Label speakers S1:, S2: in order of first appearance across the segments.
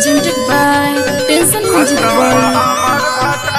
S1: presented by Tension Music World.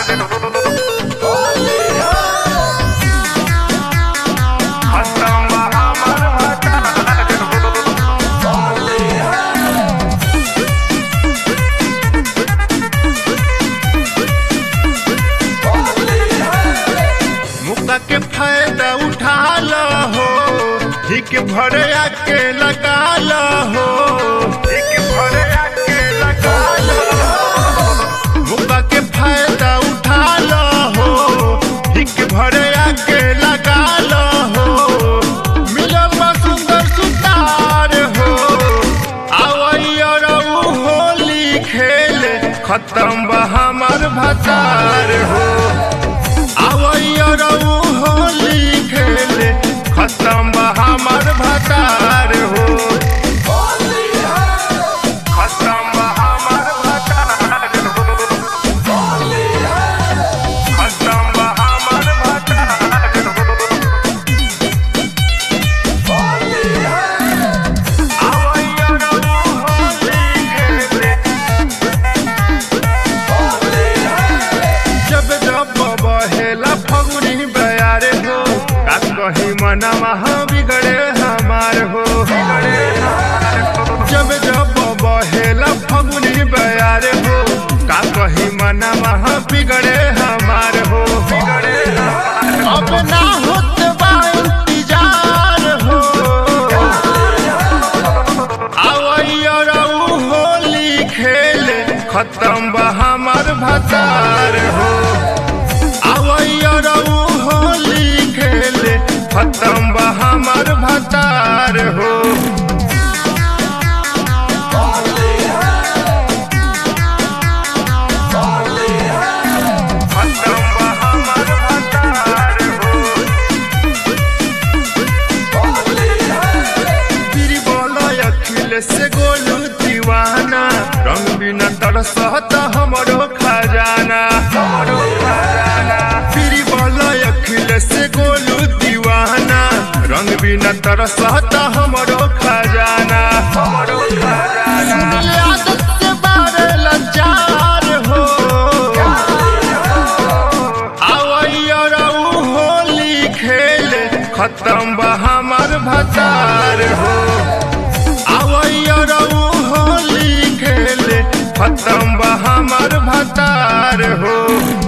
S2: मुक्का के फायदा उठा लो हो हिक भरे आके लगा लो हो हिक भरे आके लगा लो मुक्का के फायदा उठा लो हो हिक भरे आके लगा लो हो मिलल बा सुंदर सुतार हो आवैया रहू होली खेले खत्म बा हमर भतार हो आवैया रहू होली खेले खत्म बा हमर भतार हो खत्म बा हमर भतार हो खत्म बा हमर भतार हो आवैया रहू होली खेले जब जब बहेला फगुनी बयारे हो का कहीं मनवा बिगड़े हमार हो जब जब बहेला फगुनी बयारे हो का कहीं मनवा बिगड़े हमार हो अब ना होत बा इंतजार हो आवैया रहू होली खेले खत्म बा हमर भतार हो आवैया रहू होली खेले खत्म बा हमर भतार हो खत्म बा हमर भतार हो फिर बोलो अखिल से गोलू दीवाना रंग बिना तरसत हमरो खजाना हमरो खजाना फिर बोलो अखिल से गोलू दीवाना रंग बिना तरसत हमरो खजाना हमरो खजाना आदत से बारे लाचार हो आवैया रहू होली खेले खत्म बा हमर भतार हो आवैया रहू होली खेले खत्म बा हमर भतार हो